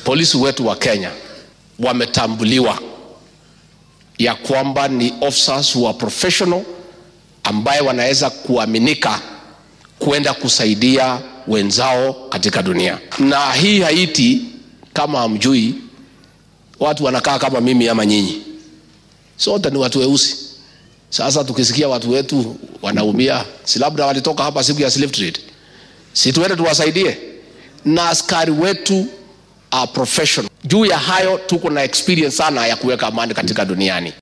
polisi wetu wa Kenya wametambuliwa ya kwamba ni officers who are professional ambaye wanaweza kuaminika kwenda kusaidia wenzao katika dunia. Na hii Haiti, kama hamjui, watu wanakaa kama mimi ama nyinyi, sote ni watu weusi. Sasa tukisikia watu wetu wanaumia, si labda walitoka hapa siku ya slave trade, si tuende tuwasaidie? Na askari wetu are professional. Juu ya hayo tuko na experience sana ya kuweka amani katika duniani.